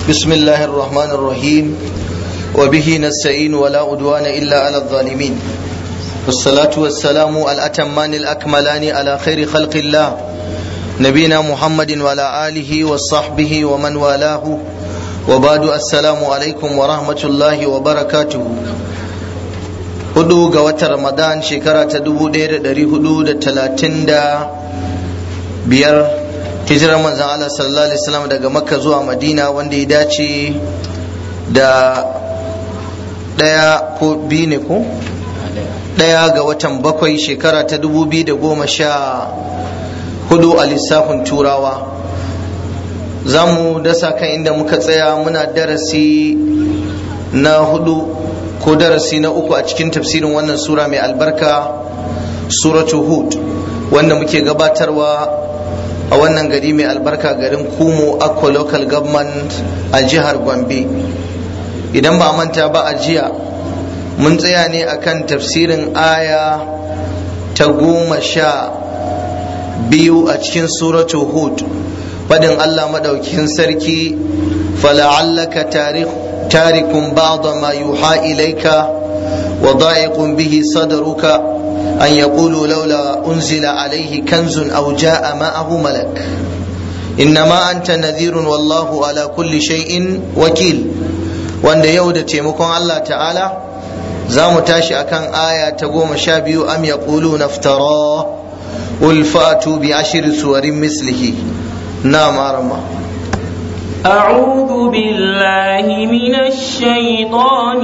بسم الله الرحمن الرحيم وبه نستعين ولا عدوان إلا على الظالمين والصلاة والسلام الأتمان الأكملان على خير خلق الله نبينا محمد وعلى آله وصحبه ومن والاه وبعد السلام عليكم ورحمة الله وبركاته hudu ga watan ramadan shekara ta dubu ɗaya da ɗari hudu da talatin da biyar hijirar manzan Allah sallallahu alaihi wasallam daga makka zuwa madina wanda ya dace da ɗaya ko biyu ne ko ɗaya ga watan bakwai shekara ta dubu biyu da goma sha hudu a lissafin turawa za mu dasa kan inda muka tsaya muna darasi na hudu ko darasi na uku a cikin tafsirin wannan sura mai albarka suratu hud wanda muke gabatarwa a wannan gari mai albarka garin kumo akwa local government a jihar gombe idan ba manta ba a jiya mun tsaya ne akan tafsirin aya ta goma sha biyu a cikin suratu hud fadin allah maɗaukin sarki fala'allaka tarihu تارك بعض ما يوحى إليك وضائق به صدرك أن يقولوا لولا أنزل عليه كنز أو جاء معه ملك إنما أنت نذير والله على كل شيء وكيل وأن يود تيمكم الله تعالى زام تاشي أكان آية تقوم شابيو أم يقولون افتراه قل فأتوا بعشر سور مثله نعم أرمى أعوذ بالله من الشيطان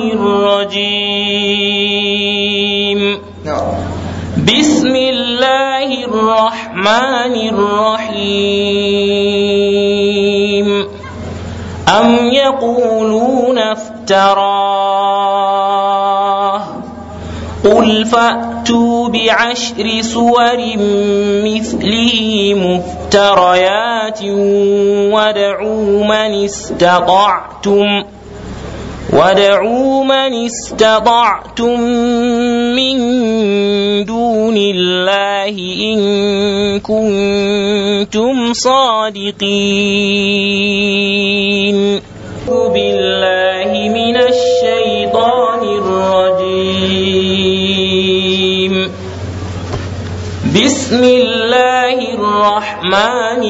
الرجيم بسم الله الرحمن الرحيم أم يقولون افتراه قل فأتوا بعشر سور مثله مفتريات وادعوا من استطعتم وادعوا من استطعتم من دون الله إن كنتم صادقين بالله من الشيطان الرجيم بسم الله الرحمن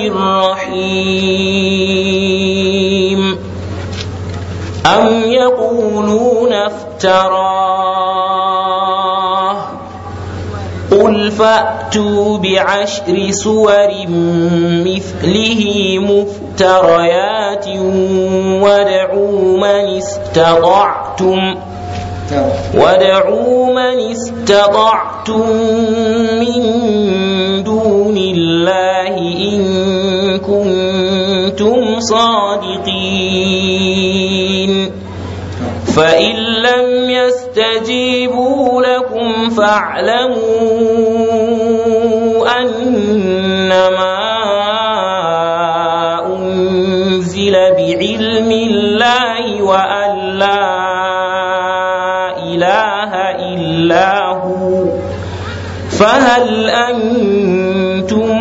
الرحيم أم يقولون افتراه قل فأتوا بعشر سور مثله مفتريات وادعوا من استطعتم وادعوا من استطعتم من دون الله إن كنتم صادقين فإن لم يستجيبوا لكم فاعلموا أنما أنزل بعلم الله وأن لا إله إلا هو فهل أنتم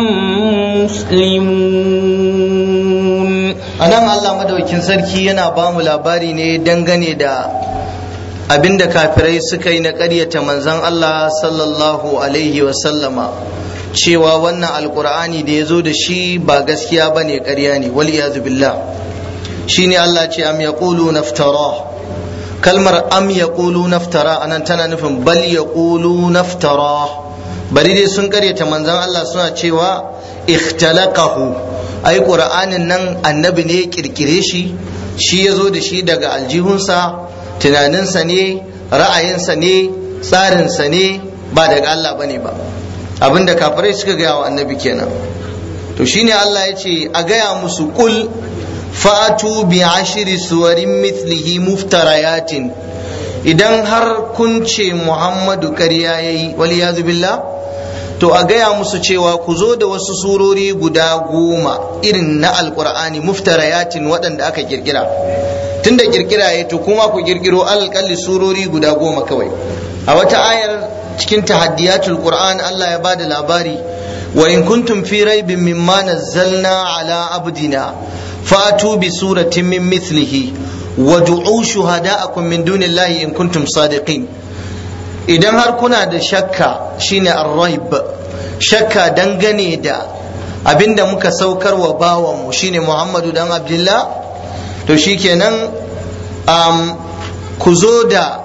مسلمون anan Allah madaukin sarki yana ba mu labari ne dangane da abinda kafirai suka yi na ƙaryata manzon Allah sallallahu alaihi wasallama cewa wannan alkur'ani da ya zo da shi ba gaskiya ba ne ƙarya ne wal billah shine Allah ce am yaqulu naftara kalmar am yaqulu naftara anan tana nufin bal yaqulu naftara bari dai sun karyata manzon Allah suna cewa ikhtalaqahu ai qur'anin nan annabi ne kirkire shi shi ya zo da shi daga aljihunsa tunaninsa ne ra'ayinsa ne tsarinsa ne ba daga Allah bane ba abinda kafirai suka gaya wa annabi kenan to shine Allah ya ce a gaya musu kul fatu bi ashiri suwarin mithlihi muftarayatin idan har kun ce muhammadu ƙarya yayi waliyazu billah to a gaya musu cewa ku zo da wasu surori guda goma irin na alkur'ani muftarayatin waɗanda aka kirkira tunda kirkira ya to kuma ku kirkiro alƙalli surori guda goma kawai a wata ayar cikin tahaddiyatul qur'an Allah ya bada labari wa in kuntum fi raibin mimma nazzalna ala abdina fatu bi suratin min mithlihi wa du'u shuhada'akum min dunillahi in kuntum sadiqin idan har kuna da shakka shine ar-raib shakka dangane da abinda muka saukar wa bawanmu shine Muhammadu dan Abdullah to shikenan um, ku zo da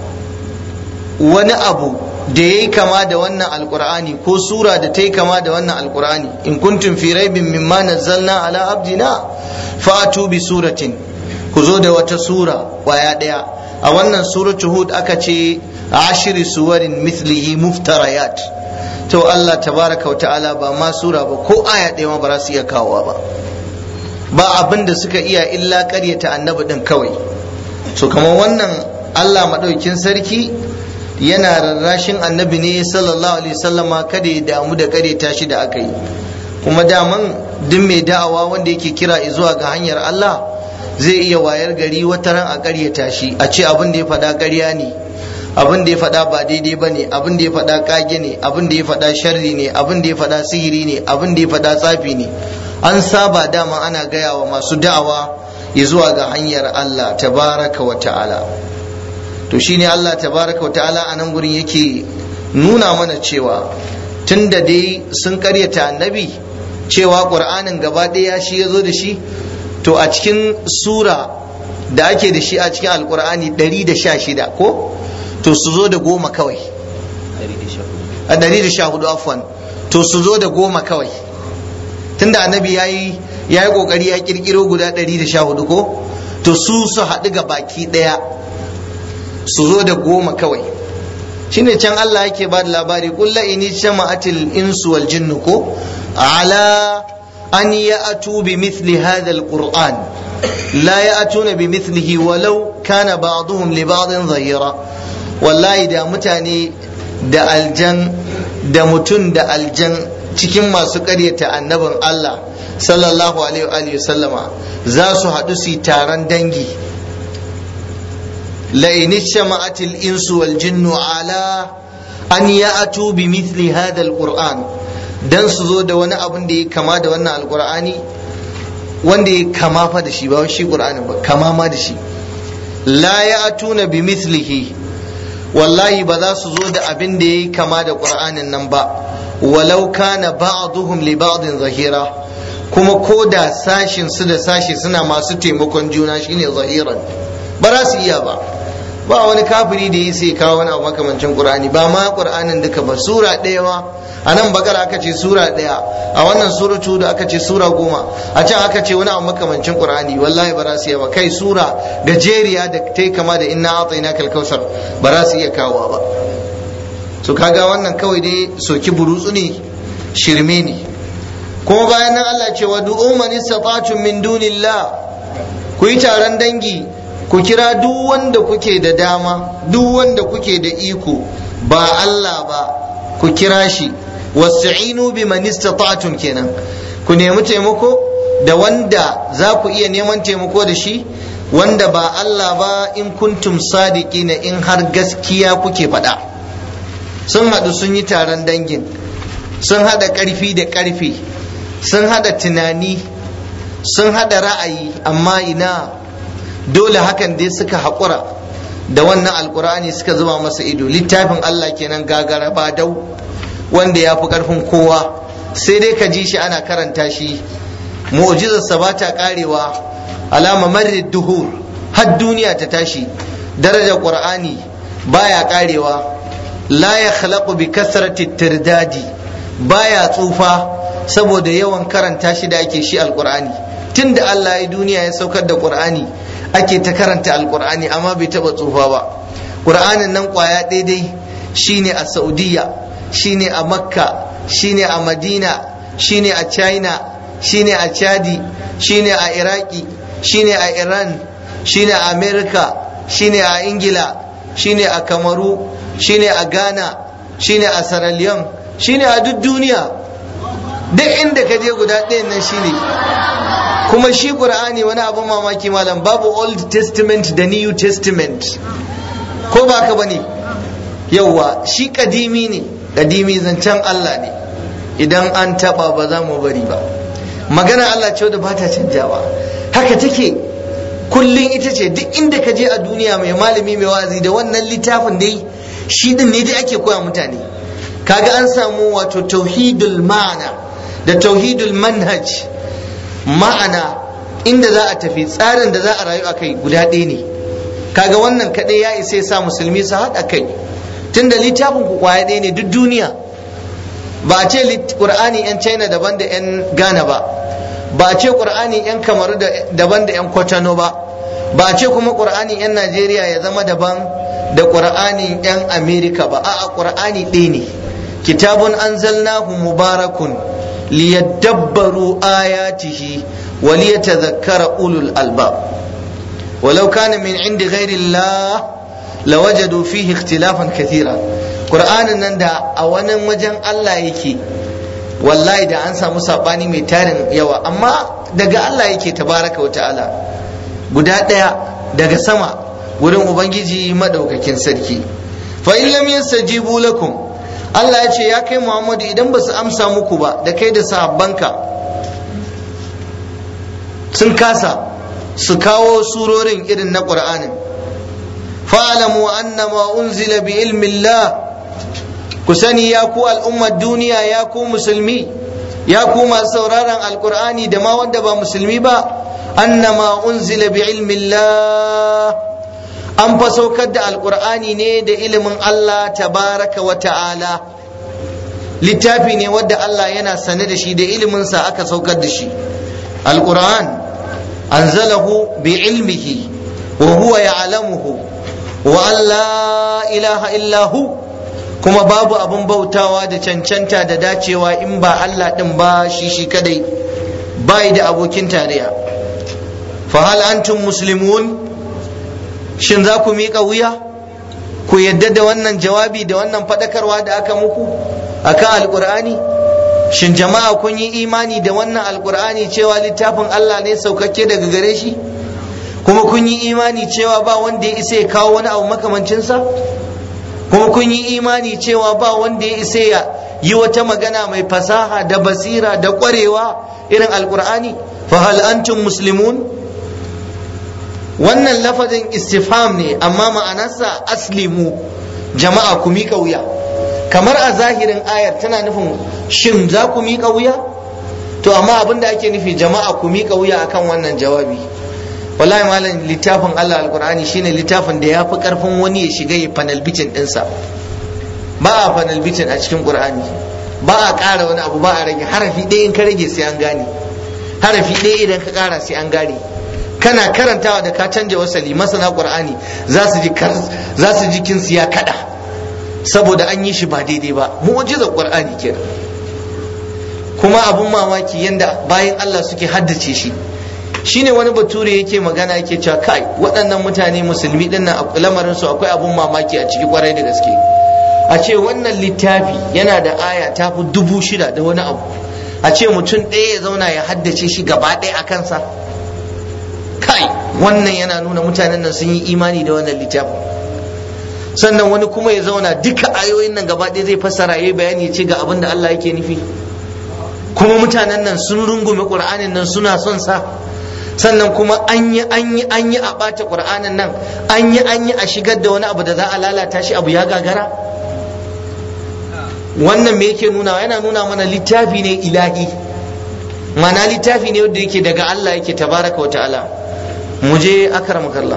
wani abu da ya yi kama da wannan alkur'ani ko sura da ta yi kama da wannan alkur'ani in kuntum fi raibin mimma nazzalna ala abdina fatu bi suratin ku zo da wata sura kwaya daya a wannan suratu hud aka ce ashiri suwarin mithlihi muftarayat to Allah tabaraka wa ta'ala ba ma sura ba ko aya ɗaya ma ba za su iya kawowa ba ba abin da suka iya illa ƙaryata annabi din kawai so kamar wannan Allah maɗaukin sarki yana rarrashin annabi ne sallallahu alaihi wasallama kada ya damu da ƙaryata shi da aka yi kuma daman duk mai da'awa wanda yake kira zuwa ga hanyar Allah zai iya wayar gari wata ran a ƙaryata shi a ce abin da ya faɗa ƙarya ne abin da ya faɗa ba daidai ba ne abin da ya faɗa ƙage ne abin da ya faɗa sharri ne abin da ya faɗa sihiri ne abin da ya faɗa tsafi ne an saba dama ana gaya wa masu da'awa ya zuwa ga hanyar Allah tabaraka wa ta'ala to shine Allah tabaraka wa ta'ala a nan gurin yake nuna mana cewa tun da dai sun karyata annabi cewa ƙur'anin gaba ɗaya shi ya zo da shi to a cikin sura da ake da shi a cikin alƙur'ani 116 ko to su zo da goma kawai a 114 afwan to su zo da goma kawai tunda annabi ya yi ya yi kokari ya kirkiro guda 114 ko to su su haɗu ga baki ɗaya su zo da goma kawai shine can Allah yake ba da labari kulla ini jama'atil insu wal jinnu ko ala an ya'tu bi mithli hadha alquran la ya'tuna bi mithlihi walau kana ba'dhum li ba'din zahira wallahi da mutane da aljan da mutum da aljan cikin masu ƙaryata annabin Allah sallallahu alaihi wa sallama za su haɗu su taron dangi لئن اجتمعت الإنس والجن على أن يأتوا بمثل هذا القرآن dan su zo da wani abin da ya kama da wannan alkur'ani wanda ya kama fa da shi ba shi qur'anin ba kama ma da shi la ya'tuna bi mithlihi wallahi ba za su zo da abin da ya kama da qur'anin nan ba walau kana ba'dhum li ba'din zahira kuma ko da sashin su da sashi suna masu taimakon juna shine zahiran ba za su iya ba ba wani kafiri da yi sai kawo wani abu makamancin qur'ani ba ma qur'anin duka ba sura ɗaya ma a nan bakar aka ce sura ɗaya a wannan suratu da aka ce sura goma a can aka ce wani abu makamancin qur'ani wallahi ba za su iya ba kai sura gajeriya da ta kama da inna atayna kal kausar ba za su iya kawowa ba to kaga wannan kawai dai soki burutsu ne shirme ne kuma bayan nan Allah ce wa du'u man istata'tum min dunillah ku yi taron dangi ku kira duk wanda kuke da dama duk wanda kuke da iko ba Allah ba ku kira shi wasta'inu bi man istata'tum kenan ku nemi taimako da wanda za ku iya neman taimako da shi wanda ba Allah ba in kuntum sadiqina in har gaskiya kuke faɗa sun haɗu sun yi taron dangin sun haɗa ƙarfi da ƙarfi sun haɗa tunani sun haɗa ra'ayi amma ina dole hakan dai suka haƙura da wannan alkur'ani suka zuba masa ido littafin Allah kenan gagara ba dau wanda ya fi ƙarfin kowa sai dai ka ji shi ana karanta shi mu'jizarsa ba ta ƙarewa alama marid duhur har duniya ta tashi darajar qur'ani baya ƙarewa la ya khalaqu bi kasrati tirdadi baya tsufa saboda yawan karanta shi da ake shi alkur'ani tunda Allah ya duniya ya saukar da qur'ani ake ta karanta alkur'ani amma bai taba tsufa ba qur'anin nan kwaya daidai shine a saudiya shine a makka shine a madina shine a china shine a chadi shine a iraki shine a iran shine a america shine a ingila shine a kamaru shine a ghana shine a sierra leone shine a duk duniya duk inda ka je guda ɗayan nan shine kuma shi qur'ani wani abin mamaki malam babu old testament da new testament ko ba ka bane yauwa shi kadimi ne kadimi zancen Allah ne idan an taba ba za mu bari ba magana Allah ce wadda ba ta canjawa haka take kullum ita ce duk inda ka je a duniya mai malami mai wazi da wannan littafin dai shi din ne dai ake koya mutane kaga an samu wato tauhidul ma'ana da tauhidul manhaj ma'ana inda za a tafi tsarin da za a rayu a kai guda ɗaya ne kaga wannan kaɗai ya isa ya sa musulmi su haɗa kai tunda littafin ku kwaya ɗaya ne duk duniya ba a ce ƙur'ani 'yan china daban da 'yan ghana ba ba a ce ƙur'ani 'yan kamaru daban da 'yan kwatano ba ba a ce kuma ƙur'ani 'yan najeriya ya zama daban da ƙur'ani 'yan amerika ba a'a ƙur'ani ɗaya ne kitabun anzalnahu mubarakun liyadabbaru ayatihi wa liyatadhakkara ulul albab ولو كان من عند غير الله لوجدوا فيه اختلافا كثيرا قرآن nan da a wani wajen Allah yake wallahi da an samu sabani mai tarin yawa amma daga Allah yake tabaraka wa ta'ala guda ɗaya daga sama wurin ubangiji madaukakin sarki fa in lam yastajibu lakum Allah ya ce ya kai Muhammadu idan ba su amsa muku ba da kai da sahabbanka sun kasa su kawo surorin irin na ƙur'anin fa'alamu annama unzila bi ilmillah ku sani ya ku al'ummar duniya ya ku musulmi ya ku masu sauraron alƙur'ani da ma wanda ba musulmi ba annama unzila bi ilmillah an fa saukar da alƙur'ani ne da ilimin Allah tabaraka wa ta'ala littafi ne wadda Allah yana sane da shi da iliminsa aka saukar da shi alƙur'an أنزله بعلمه وهو يعلمه وأن لا إله إلا هو kuma babu abun bautawa da cancanta da dacewa in ba Allah ɗin ba shi shi kadai bai da abokin tarayya fa hal antum muslimun shin za ku miƙa wuya ku yadda da wannan jawabi da wannan faɗakarwa da aka muku akan alƙur'ani shin jama'a kun yi imani da wannan alkur'ani cewa littafin Allah ne saukakke daga gare shi kuma kun yi imani cewa ba wanda ya isa ya kawo wani abu makamancinsa kuma kun yi imani cewa ba wanda ya isa ya yi wata magana mai fasaha da basira da ƙwarewa irin alkur'ani fa hal antum muslimun wannan lafazin istifham ne amma ma'anarsa aslimu jama'a ku miƙa wuya kamar a zahirin ayar tana nufin shin za ku miƙa wuya to amma abin da ake nufi jama'a ku miƙa wuya akan wannan jawabi wallahi malam littafin Allah alqur'ani shine littafin da ya fi karfin wani ya shiga ya panel bitin ɗinsa ba a panel bitin a cikin qur'ani ba a ƙara wani abu ba a rage harafi ɗaya in ka rage sai an gane harafi ɗaya idan ka ƙara sai an gane kana karantawa da ka canja wasali masana qur'ani za su ji za su ji kinsu ya kada saboda an yi shi ba daidai ba mu'jizar qur'ani kenan kuma abun mamaki yanda bayan Allah suke haddace shi shine wani bature yake magana yake cewa kai waɗannan mutane musulmi din nan lamarin su akwai abun mamaki a ciki kwarai da gaske a ce wannan littafi yana da aya ta fi dubu shida da wani abu a ce mutum ɗaya ya zauna ya haddace shi gaba ɗaya a kansa kai wannan yana nuna mutanen nan sun yi imani da wannan littafin sannan wani kuma ya zauna duka ayoyin nan gaba ɗaya zai fassara yayi bayani ya ce ga abin da Allah yake nufi kuma mutanen nan sun rungume ƙur'anin nan suna son sa sannan kuma an yi an yi an yi a ɓata ƙur'anin nan an yi an yi a shigar da wani abu da za a lalata shi abu ya gagara wannan me yake nuna yana nuna mana littafi ne ilahi mana littafi ne wanda yake daga Allah yake tabaraka wa ta'ala mu je akramakallah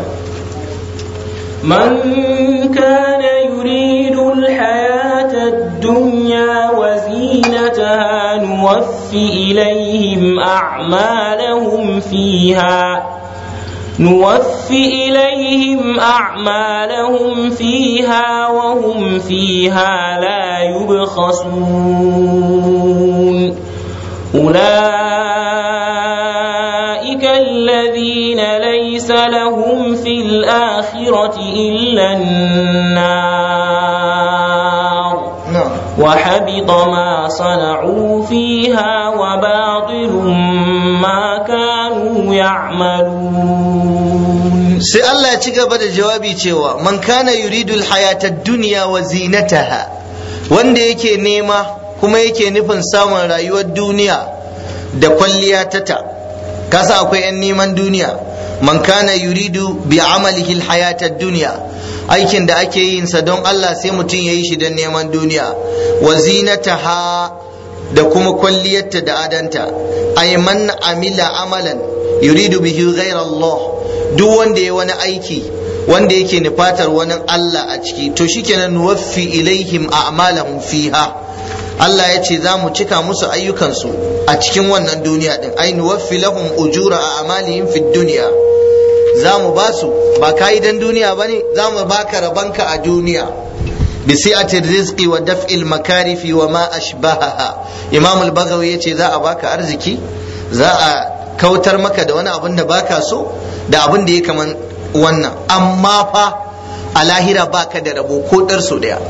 من كان يريد الحياة الدنيا وزينتها نوف إليهم أعمالهم فيها نوف إليهم أعمالهم فيها وهم فيها لا يبخسون أولئك الذين ليس لهم في الآخرة إلا النار وحبط ما صنعوا فيها وباطل ما كانوا يعملون sai Allah ya ci gaba da jawabi cewa man kana yuridul hayata dunya wa zinataha wanda yake nema kuma yake nufin samun rayuwar duniya da kwalliya ta ta kasa akwai 'yan neman duniya man kana yuridu bi amalihi alhayata duniya aikin da ake yin sa don Allah sai mutum ya yi shi don neman duniya wa zinataha da kuma kwalliyarta da adanta ay man amila amalan yuridu bihi ghayra Allah duk wanda ya wani aiki wanda yake nufatar wani Allah a ciki to shikenan nuwaffi ilaihim a'malahum fiha Allah ya ce za mu cika musu ayyukansu a cikin wannan duniya din ai nuwaffi lahum ujura a amalihim fid dunya za mu ba su ba ka yi dan duniya ba ne za mu baka rabanka a duniya bi si'ati rizqi wa daf'il makarifi wa ma ashbahaha imam al-baghawi yace za a baka arziki za a kautar maka da wani abin da baka so da abin da ya kaman wannan amma fa a lahira baka da rabo ko dar so daya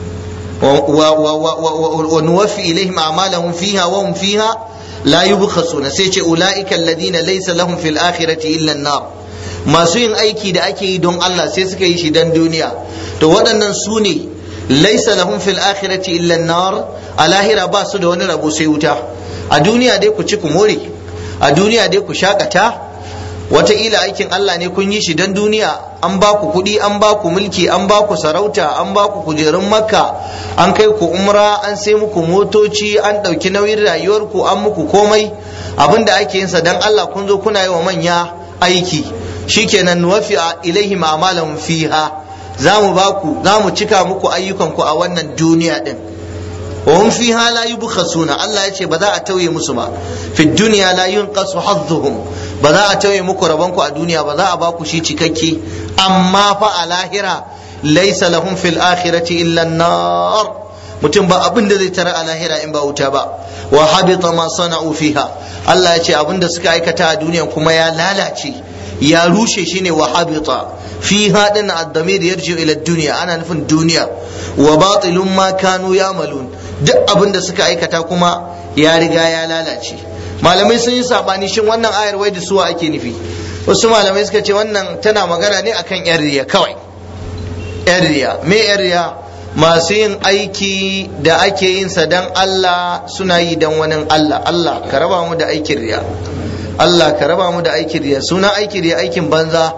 wa nuwaffi ilaihim a'malahum fiha wa hum fiha la yubkhasuna sai ce ulaika alladhina laysa lahum fil akhirati illa an-nar masu yin aiki da ake yi don Allah sai suka yi shi don duniya to waɗannan su ne laisa lahum fil akhirati illa nar a lahira ba su da wani rabo sai wuta a duniya dai ku ci ku more a duniya dai ku shakata wataƙila aikin Allah ne kun yi shi don duniya an ba ku kuɗi an ba ku mulki an ba ku sarauta an ba ku kujerun makka an kai ku umra an sai muku motoci an ɗauki nauyin rayuwarku an muku komai abinda ake yinsa don Allah kun zo kuna yi wa manya aiki shikenan nuwafi ilaihim a'malahum fiha za mu ba ku za mu cika muku ayyukanku a wannan duniya din wa hum fiha la yubkhasuna Allah ya ce ba za a tauye musu ba fi dunya la yunqasu hadduhum ba za a tauye muku rabonku a duniya ba za a ba ku shi cikakke amma fa a lahira laysa lahum fil akhirati illa an-nar mutum ba abin da zai tara a lahira in ba wuta ba wa habita ma sana'u fiha Allah ya ce abin da suka aikata a duniya kuma ya lalace ya rushe shi ne wa habita fi haɗin addamir yarji ila duniya ana nufin duniya wa batilun ma kanu yamalun duk abin da suka aikata kuma ya riga ya lalace malamai sun yi sabani shin wannan ayar wai da suwa ake nufi wasu malamai suka ce wannan tana magana ne akan yan riya kawai yan riya me yan riya masu yin aiki da ake yin sa dan Allah suna yi dan wani Allah Allah ka raba mu da aikin riya Allah ka raba mu da aikin riya suna aikin riya aikin banza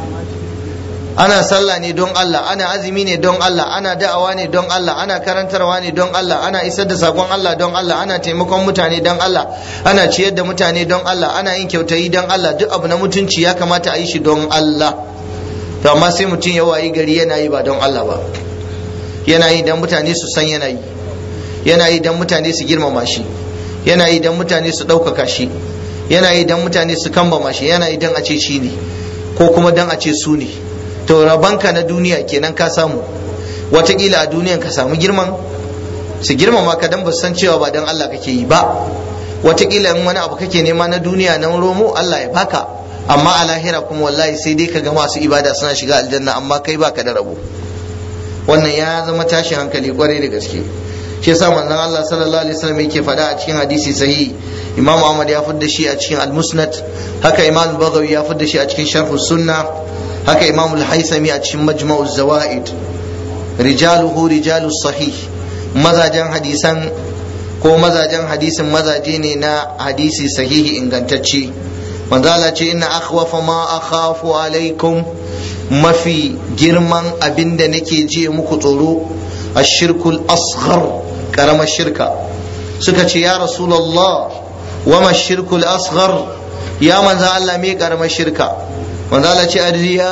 ana sallah ne don Allah ana azumi ne don Allah ana da'awa ne don Allah ana karantarwa ne don Allah ana isar da sakon Allah don Allah ana taimakon mutane don Allah ana ciyar da mutane don Allah ana yin kyautayi don Allah duk abu na mutunci ya kamata a yi shi don Allah to amma sai mutum ya wayi gari yana yi ba don Allah ba yana yi don mutane su san yana yi yana yi don mutane su girmama shi yana yi don mutane su ɗaukaka shi yana yi don mutane su kambama shi yana yi don a ce shi ne ko kuma don a ce su ne to rabanka na duniya kenan ka samu watakila a duniyan ka samu girman su girmama ka don ba san cewa ba don Allah kake yi ba watakila in wani abu kake nema na duniya na romo Allah ya baka amma a lahira kuma wallahi sai dai ka ga masu ibada suna shiga aljanna amma kai baka da rabo wannan ya zama tashin hankali kwarai da gaske shi yasa manzon Allah sallallahu alaihi wasallam yake faɗa a cikin hadisi sahihi Imam Ahmad ya fidda shi a cikin Al-Musnad haka Imam Al-Baghawi ya fidda shi a cikin Sharh Sunna haka Imam Al-Haythami a cikin Majma'u Zawaid rijaluhu rijalu sahih mazajen hadisan ko mazajen hadisin mazaje ne na hadisi sahihi ingantacce manzo Allah ce inna akhwafa ma akhafu alaikum mafi girman abin da nake ji muku tsoro ashirkul asghar karamar shirka suka ce ya rasulullah wama shirkul asghar ya manzo Allah me karamar shirka manzo Allah ce arriya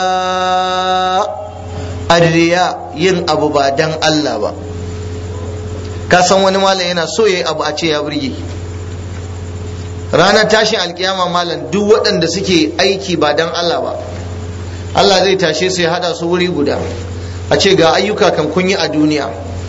arriya yin abu ba dan Allah ba ka san wani malam yana so yayi abu a ce ya burge ranar tashin alkiyama malam duk waɗanda suke aiki ba dan Allah ba Allah zai tashe su ya hada su wuri guda a ce ga ayyuka kan kun yi a duniya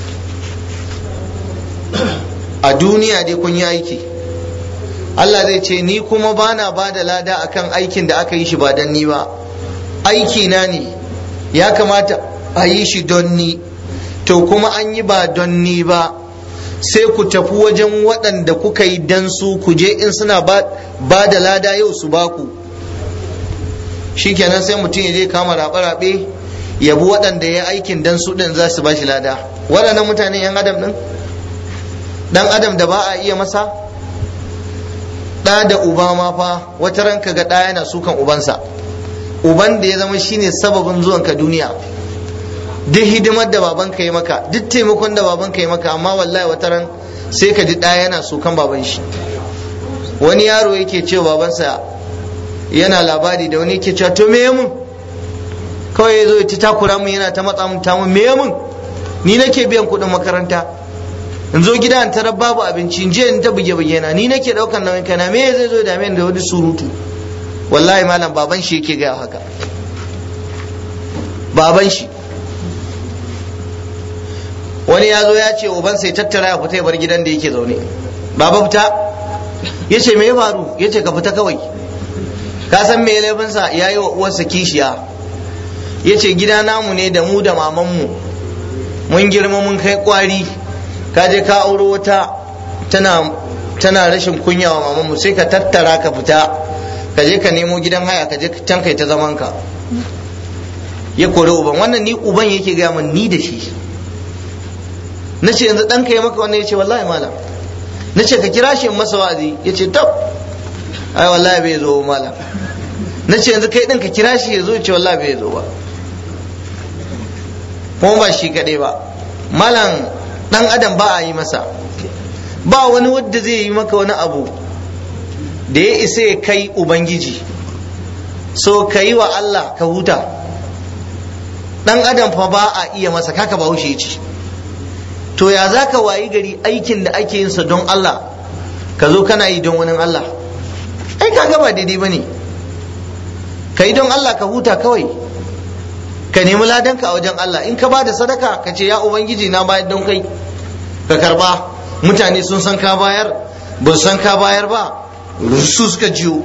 a duniya dai kun yi aiki Allah zai ce ni kuma bana ba da lada akan aikin da aka yi shi ba don ni ba aiki na ne ya kamata a yi shi don ni to kuma an yi ba don ni ba sai ku tafi wajen waɗanda kuka yi dan su ku je in suna ba da lada yau su baku shikenan sai mutum ya je kama raɓe-raɓe yabi waɗanda ya aikin dan su ɗin za su ba shi lada waɗannan mutane 'yan adam ɗin ɗan adam da ba a iya masa ɗa da uba ma fa wata ranka ga ɗa yana sukan ubansa uban da ya zama shine sababin zuwanka duniya duk hidimar da babanka yi maka duk taimakon da babanka yi maka amma wallahi wata ran sai ka ji ɗaya yana sukan baban shi wani yaro yake cewa babansa yana labari da wani yake cewa to me mun kawai ya zo ta takura mun yana ta matsa mun ta mun me mun ni nake biyan kuɗin makaranta in zo gida in tarar babu abinci in je in ta buge buge na ni nake ɗaukar nauyin kana me zai zo da da wani surutu wallahi malam baban shi yake gaya haka baban shi wani ya zo ya ce uban sai tattara ya fita ya bar gidan da yake zaune baba fita ya ce me ya faru ya ce ka fita kawai ka san me laifinsa ya yi wa uwarsa kishiya ya ce gida namu ne da mu da mamanmu mun girma mun kai kwari ka je ka auro wata tana tana rashin kunya wa mamanmu sai ka tattara ka fita ka je ka nemo gidan haya ka je can kai ta zaman ka ya kori uban wannan ni uban yake gaya min ni da shi na ce yanzu ɗanka ya maka wannan ya ce wallahi malam na ce ka kira shi masa wa'azi ya ce tab ai wallahi bai zo malam na ce yanzu kai ɗin ka kira shi ya zo ya ce wallahi bai zo ba kuma ba shi kaɗai ba malam ɗan adam ba a yi masa ba wani wadda zai yi maka wani abu da ya isa ya kai ubangiji so ka yi wa Allah ka huta ɗan adam fa ba a iya masa kaka ba haushe ce to ya za ka wayi gari aikin da ake yinsa don Allah ka zo kana yi don wani Allah ai kaga ba daidai ba ne ka yi don Allah ka huta kawai ka nemi ladanka a wajen Allah in ka ba da sadaka ka ce ya ubangiji na bayar don kai ka karba mutane sun san ka bayar ba su san ka bayar ba su suka jiyo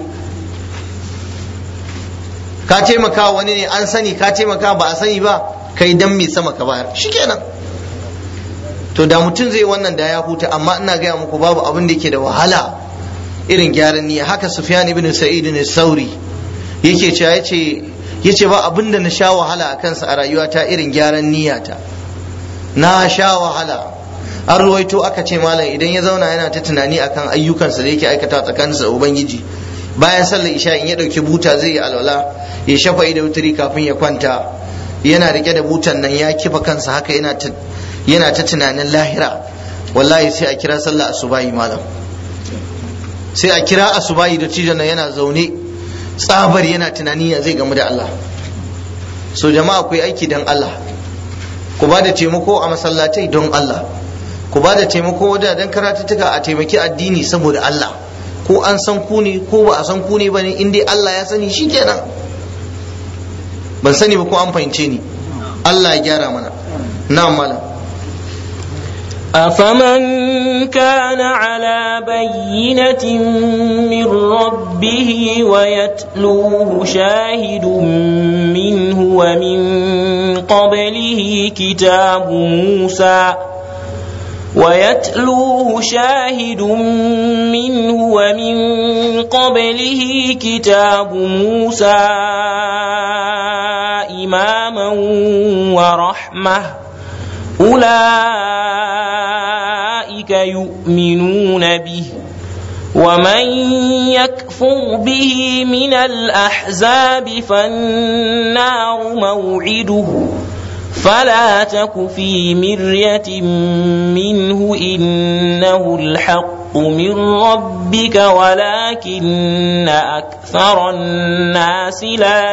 ka taimaka wani ne an sani ka taimaka ba a sani ba kai dan mai sama ka bayar shikenan to da mutum zai wannan da ya huta amma ina gaya muku babu abin da yake da wahala irin gyaran niyya haka sufyan ibn sa'id ne sauri yake cewa yace yace ba abin da na sha wahala a kansa a rayuwata irin gyaran niyyata na sha wahala an ruwaito aka ce malam idan ya zauna yana ta tunani akan ayyukansa da yake aikata tsakaninsa da ubangiji bayan sallar isha in ya dauki buta zai yi alwala ya shafa da wuturi kafin ya kwanta yana rike da butan nan ya kifa kansa haka yana ta yana ta tunanin lahira wallahi sai a kira sallah asubahi malam sai a kira asubahi da cijon nan yana zaune tsabar yana tunani ya zai gamu da Allah so jama'a ku yi aiki don Allah ku ba da taimako a masallatai don Allah ku ba da taimako wajen karatuttuka a taimaki addini saboda Allah ko an san ku ne ko ba a san ku ne ba ne in dai Allah ya sani shi kenan ban sani ba ko an fahimce ni Allah ya gyara mana na malam أفمن كان على بينة من ربه ويتلوه شاهد منه ومن قبله كتاب موسى ويتلوه شاهد منه ومن قبله كتاب موسى إماما ورحمة أولئك يؤمنون به ومن يكفر به من الأحزاب فالنار موعده فلا تك في مرية منه إنه الحق من ربك ولكن أكثر الناس لا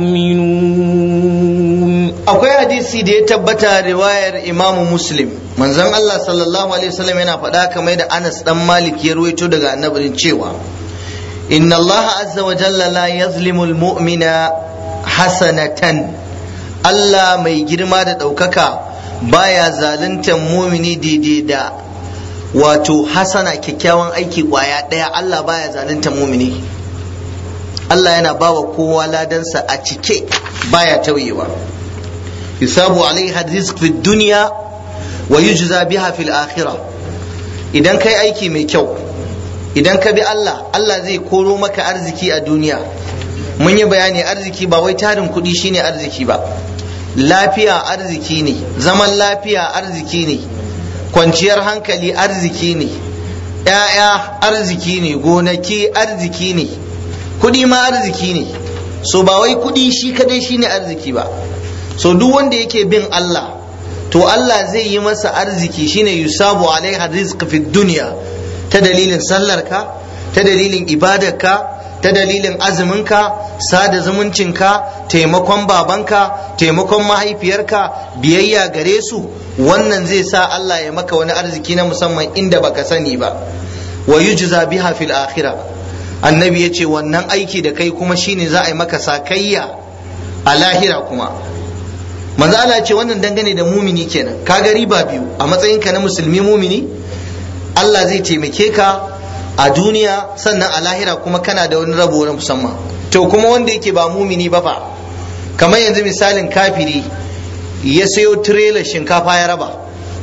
يؤمنون akwai hadisi da ya tabbata riwayar imamu muslim manzon Allah sallallahu alaihi wasallam yana faɗa kamar da Anas dan Malik ya ruwaito daga annabin cewa inna Allah azza wa jalla la yazlimu almu'mina hasanatan Allah mai girma da ɗaukaka baya zaluntar mumini daidai da wato hasana kyakkyawan aiki kwaya ɗaya Allah baya zaluntar mumini Allah yana bawa kowa ladansa a cike baya tauyewa yusabu alaiha rizq fi dunya wa yujza biha fil akhirah idan kai aiki mai kyau idan ka bi Allah Allah zai koro maka arziki a duniya mun yi bayani arziki ba wai tarin kuɗi shine arziki ba lafiya arziki ne zaman lafiya arziki ne kwanciyar hankali arziki ne ‘ya'ya arziki ne gonaki arziki ne kuɗi ma arziki ne so ba wai kuɗi shi kadai shine arziki ba so duk wanda yake bin Allah to Allah zai yi masa arziki shine yusabu alaiha rizq fi dunya ta dalilin sallarka ta dalilin ibadarka ta dalilin azuminka sada zumuncinka taimakon babanka taimakon mahaifiyarka biyayya gare su wannan zai sa Allah ya maka wani arziki na musamman inda baka sani ba wa yujza biha fil akhirah annabi ya ce wannan aiki da kai kuma shine za a yi maka sakayya a lahira kuma manzo Allah ce wannan dangane da mumini kenan ka ga riba biyu a matsayinka na musulmi mumini Allah zai taimake ka a duniya sannan a lahira kuma kana da wani rabo na musamman to kuma wanda yake ba mumini ba fa kamar yanzu misalin kafiri ya sayo tirelar shinkafa ya raba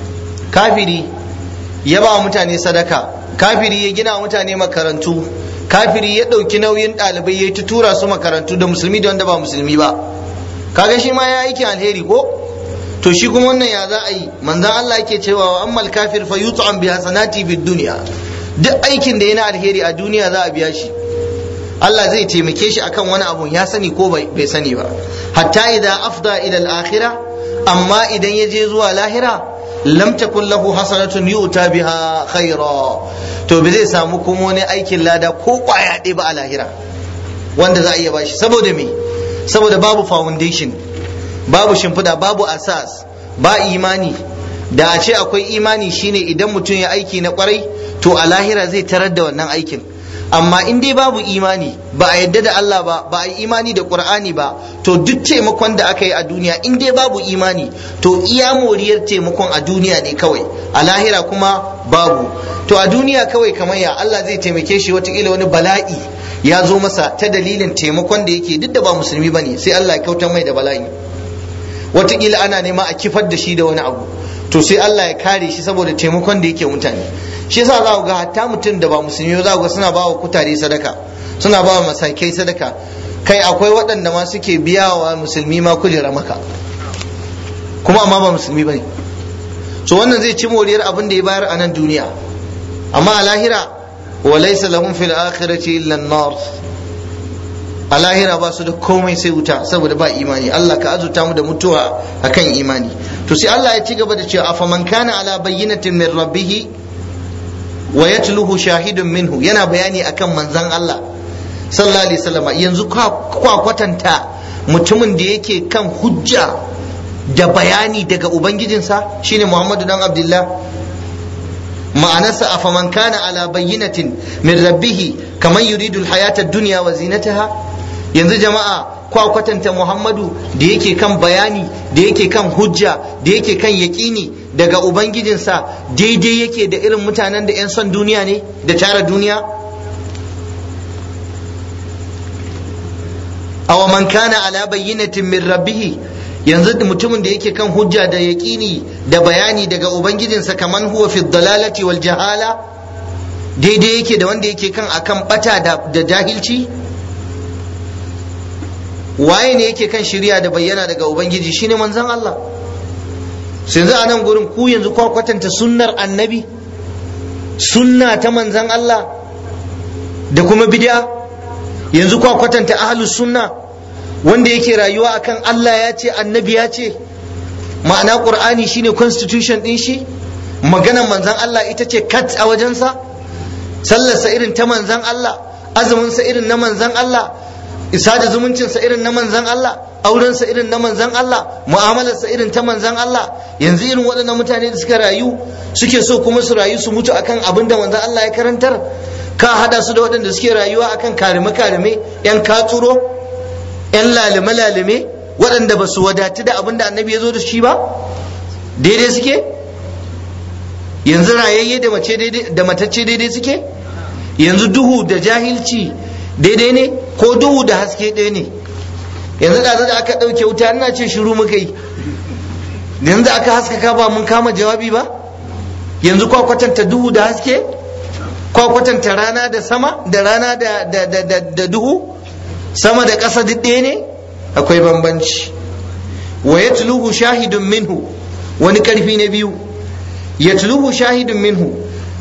kafiri ya ba mutane sadaka kafiri ya gina mutane makarantu kafiri ya ɗauki nauyin ɗalibai ya ta tura su makarantu da musulmi da wanda ba musulmi ba kaga shi ma ya aiki alheri ko to shi kuma wannan ya za a yi manzan Allah yake cewa wa ammal kafir fa yut'am bi hasanati bid dunya duk aikin da yana alheri a duniya za a biya shi Allah zai taimake shi akan wani abu ya sani ko bai sani ba hatta idan afda ila al-akhirah amma idan ya je zuwa lahira lam takun lahu hasanatun yu'ta biha khaira to bai zai samu kuma wani aikin lada ko kwaya ɗaya ba a lahira wanda za a iya bashi saboda me saboda babu foundation babu shimfiɗa babu asas ba imani da a ce akwai imani shine idan mutum ya aiki na kwarai to a lahira zai tarar da wannan aikin amma in dai babu imani ba a yadda da Allah ba ba a yi imani da Qur'ani ba to duk taimakon da aka yi a duniya in dai babu imani to iya moriyar taimakon a duniya ne kawai a lahira kuma babu to a duniya kawai kamar ya Allah zai taimake shi watakila wani bala'i ya zo masa ta dalilin taimakon da yake duk da ba musulmi bane sai Allah ya kautar mai da bala'i watakila ana nema a kifar da shi da wani abu to sai Allah ya kare shi saboda taimakon da yake mutane shi yasa za ku ga hatta mutum da ba musulmi za ku ga suna ba wa kutare sadaka suna ba wa masakai sadaka kai akwai waɗanda ma suke biya wa musulmi ma kujera maka kuma amma ba musulmi bane so wannan zai ci moriyar abin da ya bayar a nan duniya amma a lahira wa laysa lahum fil akhirati illa an-nar a lahira ba su da komai sai wuta saboda ba imani Allah ka azuta mu da mutuwa akan imani to sai Allah ya ci gaba da cewa afaman kana ala bayyinatin min rabbih wa yatluhu shahidun minhu yana bayani akan manzon Allah sallallahu alaihi wasallam yanzu kwa kwatanta mutumin da yake kan hujja da bayani daga ubangijinsa shine Muhammadu dan Abdullah ma'anarsa afaman kana ala bayyinatin min rabbih kaman yuridu alhayata ad-dunya wa zinataha yanzu jama'a kwa kwatanta Muhammadu da yake kan bayani da yake kan hujja da yake kan yaƙini daga ubangijinsa daidai yake da irin mutanen da 'yan son duniya ne da tara duniya aw man kana ala bayyinatin min rabbih yanzu mutumin da yake kan hujja da yaƙini da bayani daga ubangijinsa kaman huwa fi dalalati wal jahala daidai yake da wanda yake kan akan bata da jahilci waye ne yake kan shirya da bayyana daga ubangiji shine manzon Allah sai yanzu a nan gurin ku yanzu kwa kwatanta sunnar annabi sunna ta manzon Allah da kuma bid'a yanzu kwa kwatanta ahlus sunna wanda yake rayuwa akan Allah ya ce annabi ya ce ma'ana qur'ani shine constitution din shi maganar manzon Allah ita ce kat a wajensa sallarsa irin ta manzon Allah azuminsa irin na manzon Allah isa da zumuncinsa irin na manzan Allah aurensa irin na manzan Allah mu'amalarsa irin ta manzan Allah yanzu irin waɗannan mutane da suka rayu suke so kuma su rayu su mutu akan abin da manzan Allah ya karantar ka hada su da waɗanda suke rayuwa akan karime karime yan katsuro yan lalime lalime waɗanda ba su wadatu da abin da annabi ya zo da shi ba daidai suke yanzu rayayye da mace daidai da matacce daidai suke yanzu duhu da jahilci daidai ne ko duhu da haske ɗaya ne yanzu da da aka ɗauke wuta ina ce shiru muka yi yanzu aka haskaka ba mun kama jawabi ba yanzu kwa kwatanta duhu da haske kwa kwatanta rana da sama da rana da, da, da, da, da duhu sama da ƙasa duk ɗaya ne akwai bambanci wa yatluhu shahidun minhu wani ƙarfi na biyu yatluhu shahidun minhu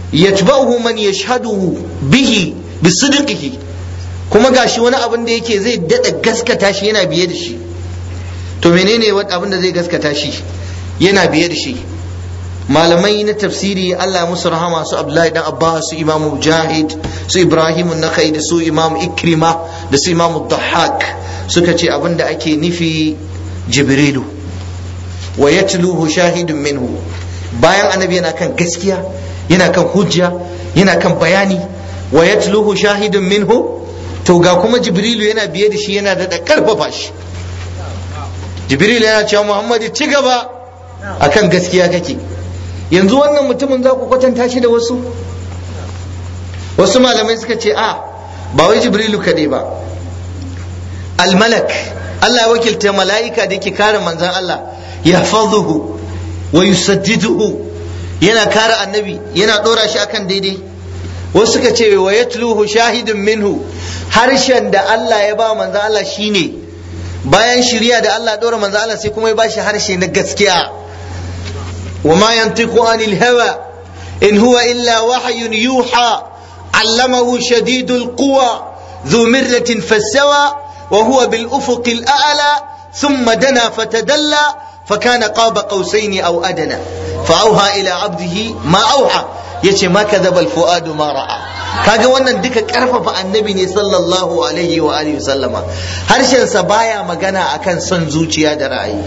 yatba'uhu man yashhaduhu bihi bisidqihi kuma gashi wani abin da yake zai dada gaskata shi yana biye da shi to menene wani abin da zai gaskata shi yana biye da shi malamai na tafsiri Allah musu rahama su Abdullahi dan Abbas su Imam Mujahid su Ibrahim an-Nakhai da su Imam Ikrima da su Imam Dhahhak suka ce abin da ake nufi Jibrilu wa yatluhu shahidun minhu bayan annabi yana kan gaskiya yana kan hujja yana kan bayani wa yatluhu shahidun minhu to ga kuma Jibrilu yana biye da shi yana da karfafa shi Jibrilu yana cewa Muhammad ci gaba akan gaskiya kake yanzu wannan mutumin za ku kwatanta shi da wasu wasu malamai suka ce a ba wai jibrilu kaɗai ba almalak Allah ya wakilta mala'ika da yake kare manzan Allah ya fadhuhu wa yusaddiduhu yana kare annabi yana ɗora shi akan daidai wasu suka ce wa yatluhu shahidun minhu harshen da Allah ya ba manzan Allah shine bayan shirya da Allah ɗora manzan Allah sai kuma ya ba shi harshe na gaskiya وما ينطق عن الهوى إن هو إلا وحي يوحى علمه شديد القوى ذو مرة فاستوى وهو بالأفق الأعلى ثم دنا فتدلى فكان قاب قوسين أو أدنى فأوحى إلى عبده ما أوحى yace ma kadhaba alfuadu ma ra'a kaga wannan duka karfafa annabi ne sallallahu alaihi wa alihi sallama harshen sa baya magana akan son zuciya da ra'ayi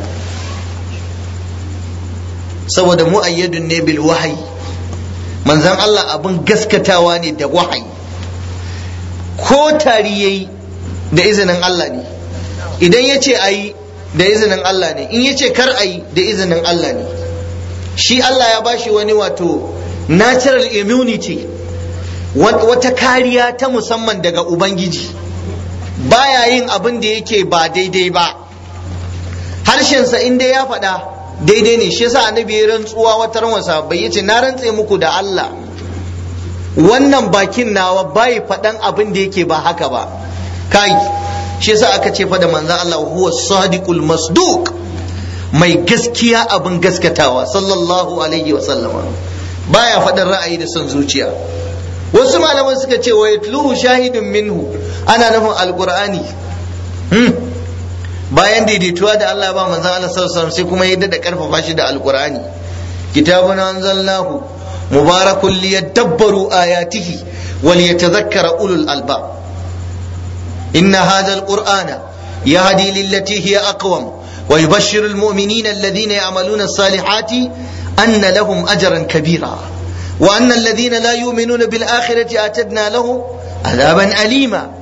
saboda mu'ayyadun ne bil wahayi manzan Allah abin gaskatawa ne da wahayi ko tari yayi da izinin Allah ne idan ya ce ayi da izinin Allah ne in ya ce kar ayi da izinin Allah ne shi Allah ya bashi wani wato natural immunity wata kariya ta musamman daga Ubangiji baya yin abin da yake ba daidai ba harshensa inda ya faɗa daidai ne shi yasa annabi ya rantsuwa wata ran sahabbai yace na rantse muku da Allah wannan bakin nawa bai faɗan abin da yake ba haka ba kai shi yasa aka ce fa da manzon Allah huwa sadiqul masduq mai gaskiya abin gaskatawa sallallahu alaihi wa sallama baya faɗin ra'ayi da son zuciya wasu malaman suka ce wa yatluhu shahidun minhu ana nufin alqur'ani hmm. bayan daidaituwa da Allah ba manzon Allah sallallahu alaihi sai kuma ya da karfafa shi da alqur'ani kitabun anzalnahu mubarakun liyadabbaru ayatihi wal yatadhakkara ulul albab inna hadha alqur'ana yahdi lillati hiya aqwam wa yubashshiru almu'minina alladhina ya'maluna as-salihati anna lahum ajran kabira wa anna alladhina la yu'minuna bil akhirati atadna lahum adhaban alima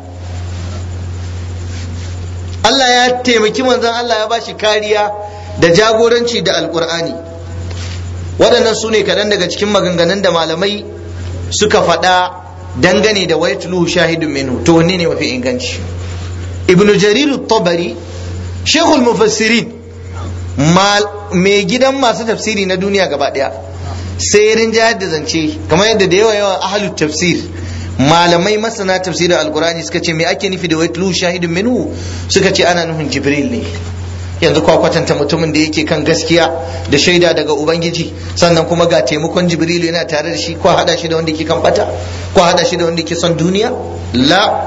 Allah ya taimaki manzon Allah ya bashi kariya da jagoranci da alkur'ani waɗannan su ne kaɗan daga cikin maganganun da malamai suka faɗa dangane da waitulu shahidun minhu to wanne ne mafi inganci ibnu jarir tabari shekul mufassirin mai gidan masu tafsiri na duniya gaba ɗaya sai rinjayar da zance kamar yadda da yawa yawa ahalut tafsir malamai masana tafsirin alkurani suka ce me ake nufi da waitlu shahidun minhu suka ce ana nufin jibril ne yanzu kwa kwatanta mutumin da yake kan gaskiya da shaida daga ubangiji sannan kuma ga taimakon jibril yana tare da shi ko hada shi da wanda yake kan bata ko hada shi da wanda yake son duniya la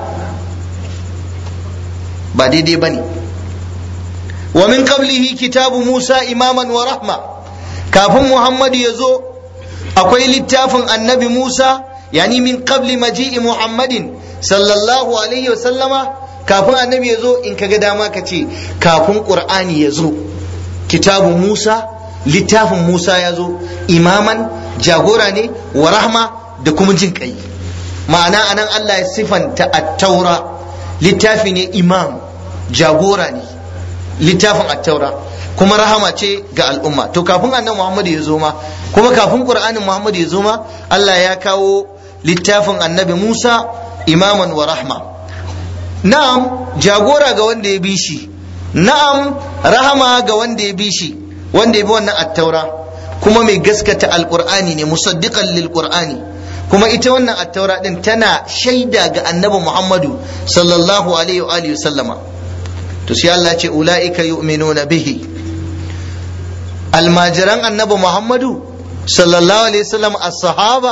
ba daidai bane wa min qablihi kitabu musa imaman wa rahma kafin muhammadu ya zo akwai littafin annabi musa yani min qabli maji'i muhammadin sallallahu alaihi wa sallama kafin annabi ya zo in kaga dama ka ce kafin qur'ani ya zo kitabu musa littafin musa ya zo imaman jagora ne wa rahma da kuma jin kai ma'ana anan allah ya sifanta at-taura littafi ne imam jagora ne littafin at-taura kuma rahama ce ga al'umma to kafin annabi muhammadu ya zo ma kuma kafin qur'anin muhammadu ya zo ma allah ya kawo littafin annabi Musa imaman wa rahma na'am jagora ga wanda ya bi shi na'am rahama ga wanda ya bi shi wanda ya bi wannan attaura kuma mai gaskata alqur'ani ne musaddiqan lil qur'ani kuma ita wannan attaura din tana shaida ga annabi Muhammadu sallallahu alaihi wa alihi sallama to sai Allah ce ulaika yu'minuna bihi almajiran annabi Muhammadu sallallahu alaihi wasallam as-sahaba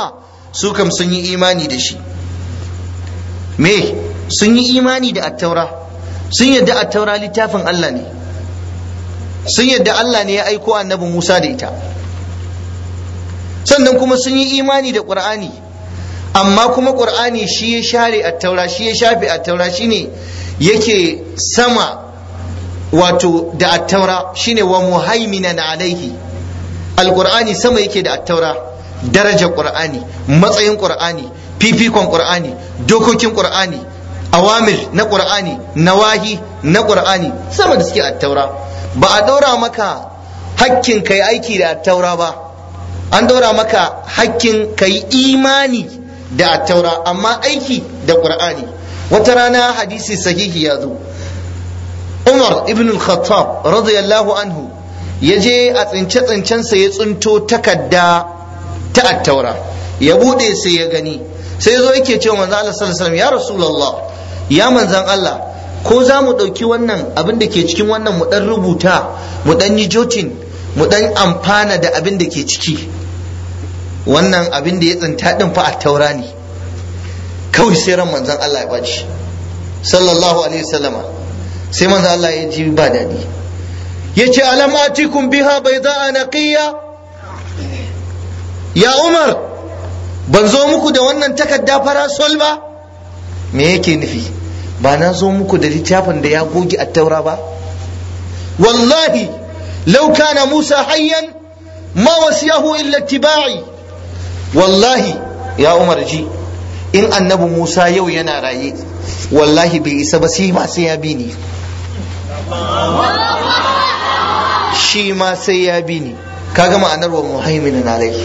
su kam sun yi imani da shi me sun yi imani da attaura sun yadda attaura littafin Allah ne sun yadda Allah ne ya aiko annabi Musa da ita sannan kuma sun yi imani da Qur'ani amma kuma Qur'ani shi ya share attaura shi ya shafe attaura shine yake sama wato da attaura shine wa muhaiminan alaihi alqur'ani sama yake da attaura darajar qur'ani matsayin qur'ani fifikon qur'ani dokokin qur'ani awamir na qur'ani nawahi na qur'ani sama da suke attaura ba a daura maka hakkin kai aiki da attaura ba an daura maka hakkin kai imani da attaura amma aiki da qur'ani wata rana hadisi sahihi ya zo umar ibn al-khattab radiyallahu anhu ya je a tsince-tsincensa ya tsinto takarda ta attaura ya bude sai ya gani sai zo yake cewa manzo Allah sallallahu alaihi wasallam ya rasulullah ya manzan Allah ko za mu ɗauki wannan abin da ke cikin wannan mu ɗan rubuta mu ɗan yi jotin mu ɗan amfana da abin da ke ciki wannan abin da ya tsinta ɗin fa a taura ne kawai sai ran manzan Allah ya ɓaci sallallahu alaihi wasallama sai manzan Allah ya ji ba daɗi ya ce alam atikum biha bai za a naqiya ya umar ban zo muku da wannan takarda farasol ba me yake nufi ba na zo muku da littafin da ya goge a taura ba wallahi law kana musa hayyan ma wasiyahu illa tiba'i wallahi ya umar ji in annabi musa yau yana raye wallahi bai isa ba sai ma sai ya bi ni shi ma sai ya bi ni kaga ma'anar wa muhaiminan alaihi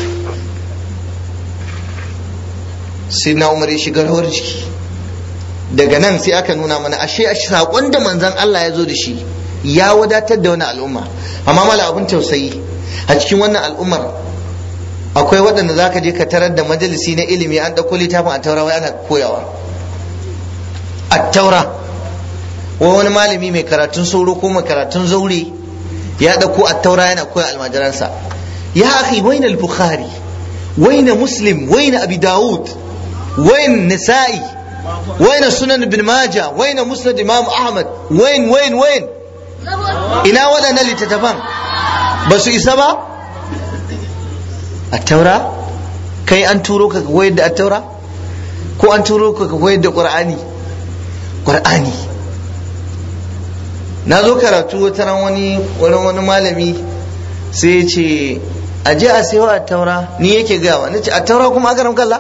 sai na umar ya shiga rawar jiki daga nan sai aka nuna mana ashe saƙon da manzon Allah ya zo da shi ya wadatar da wani al'umma amma mala abin tausayi a cikin wannan al'ummar akwai waɗanda za ka je ka tarar da majalisi na ilimi an ɗauko littafin a taura wai ana koyawa a taura wai wani malami mai karatun sauro ko mai karatun zaure ya ɗauko a taura yana koya almajiransa ya akhi waina al-bukhari waina muslim waina abi dawud wain nisa'i waina sunan ibn maja waina musnad imam ahmad wain wain wain ina waɗannan littattafan ba su isa ba a taura kai an turo ka koyar da taura ko an turo ka koyar da qur'ani qur'ani na zo karatu wata ran wani wani wani malami sai ya ce a je a sayo a taura ni yake gawa na ce a taura kuma aka kalla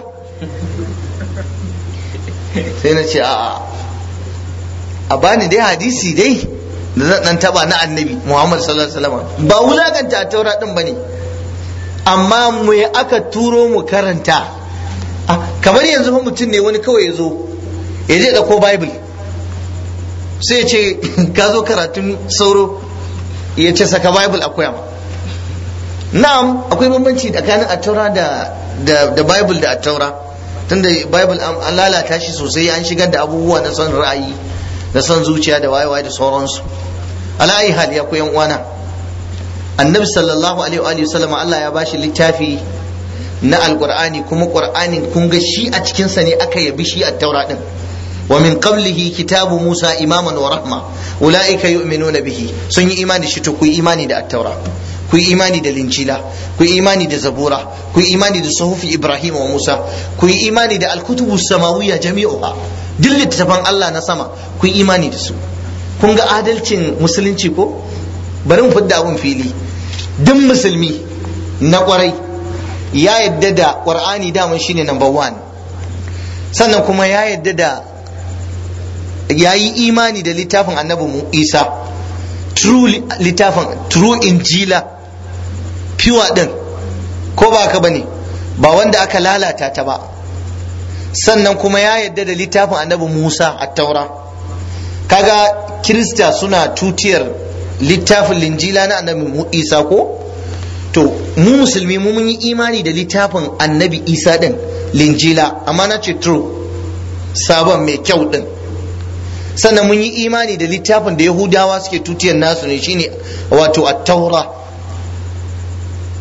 sai na ce a'a a bani dai hadisi dai da zan dan taba na annabi Muhammad sallallahu alaihi wasallam ba wulakanta a taura din bane amma mu aka turo mu karanta kamar yanzu fa mutum ne wani kawai ya zo ya je dauko bible sai ya ce ka zo karatun sauro ya ce saka bible a koya na'am akwai bambanci tsakanin attaura da da da bible da attaura tunda bible an lalata shi sosai an shigar da abubuwa na son ra'ayi da son zuciya da waye-waye da sauransu ala ayi hal ya koyan uwana annabi sallallahu alaihi wa sallam Allah ya bashi littafi na alqur'ani kuma qur'anin kun ga shi a cikin sa ne aka yabi shi a taura din wa min qablihi kitabu musa imaman wa rahma ulaika yu'minuna bihi sun yi imani shi to ku yi imani da at-taura ku yi imani da linjila ku yi imani da zabura ku yi imani da suhufi ibrahim wa musa ku yi imani da alkutubu samawiyya jami'uha duk littattafan Allah na sama ku yi imani da su kun ga adalcin musulunci ko bari mu fidda abun fili duk musulmi na kwarai ya yadda da qur'ani daman shine number one sannan kuma ya yadda da ya yi imani da littafin annabi isa true littafin true injila pure din ko ba ka bane ba wanda aka lalata ta ba sannan kuma ya yadda da littafin annabi musa a taura kaga kirista suna tutiyar littafin linjila na annabi isa ko to mu musulmi mu mun yi imani da littafin annabi isa din linjila amma na ce true sabon mai kyau din sannan mun yi imani da littafin da yahudawa suke tutiyar nasu ne shine wato a taura